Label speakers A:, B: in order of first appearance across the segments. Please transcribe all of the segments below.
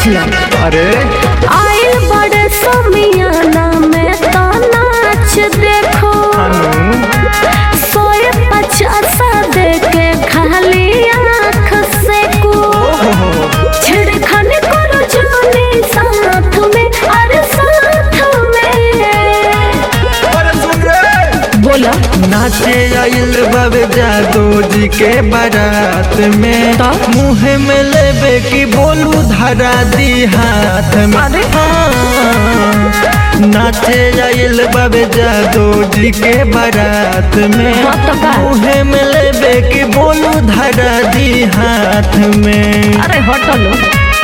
A: बुझला
B: अरे
A: आइल बड़े समियाना में तो नाच देखो
B: अनु
A: सोए पचासा देके खाली आँख से को छिड़खाने करो जाने साथ में अरे साथ में
B: अरे सुन रे
A: बोला
B: नाचे आइल बाबे जादू जी के बारात में
A: तो?
B: मुँह में लेबे की बोलू धरा दी हाथ में
A: अरे?
B: हाँ। नाचे आइल बाबे जादू जी के बारात में
A: हाँ तो का?
B: मुँह में लेबे की बोलू धरा दी हाथ में
A: अरे हटलो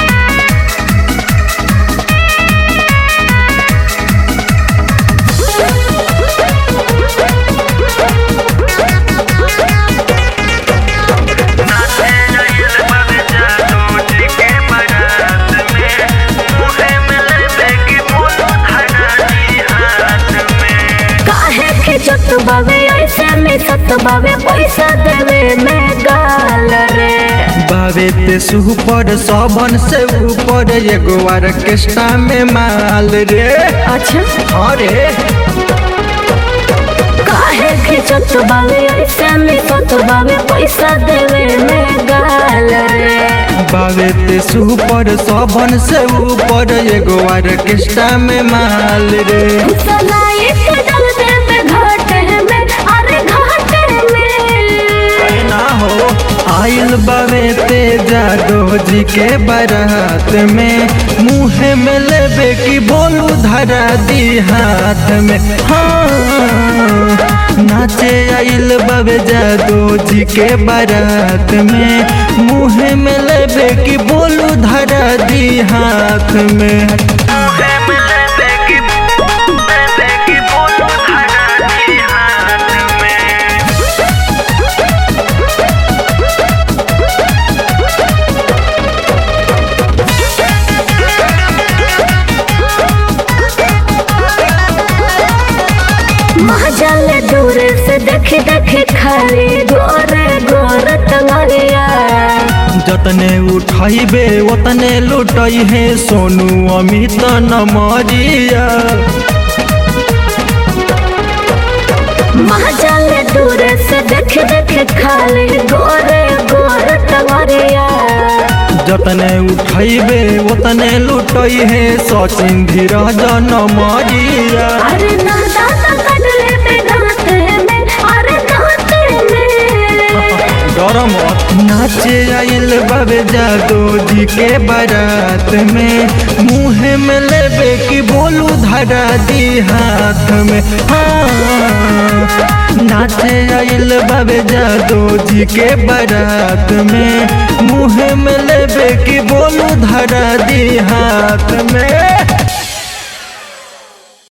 A: काहे के जत बावे ऐसे में सत बावे पैसा देवे में गाल रे
B: बावे ते सुपर सबन से ऊपर एगो ऑर्केस्ट्रा में माल रे
A: अच्छा
B: अरे
A: काहे के जत बावे ऐसे में सत बावे पैसा देवे में गाल रे
B: बावे ते सुपर सबन से ऊपर एगो ऑर्केस्ट्रा में माल रे
A: सलाई के डल देवे घाटे में अरे घाटे में
B: ना हो आइल बावे ते जादो जी के बारात में मुँह में लेबे की बोलू धरा दी हाथ में हाँ नाचे आइल बाबे जादो जी के बारात में मुँह में लेबे की बोलू धरा दी हाथ में
A: महाजल दूर से देखे देखे खाली गोरे गोरे तंगरिया
B: जतने उठाइबे ओतने लुटई है सोनू अमित नमरिया
A: महाजल दूर से देखे देखे खाली गोरे गोरे तंगरिया
B: जतने उठाइबे ओतने लुटई है सचिन धीरज नमरिया
A: अरे ना दादा कटले पे गाते में अरे गाते में
B: डर मत नाचे आइल बाबे जादो जी के बारात में मुँह में लेबे की बोलू धरा दी हाथ में हाँ नाचे आइल बाबे जादो जी के बारात में मुँह में लेबे की बोलू धरा दी हाथ में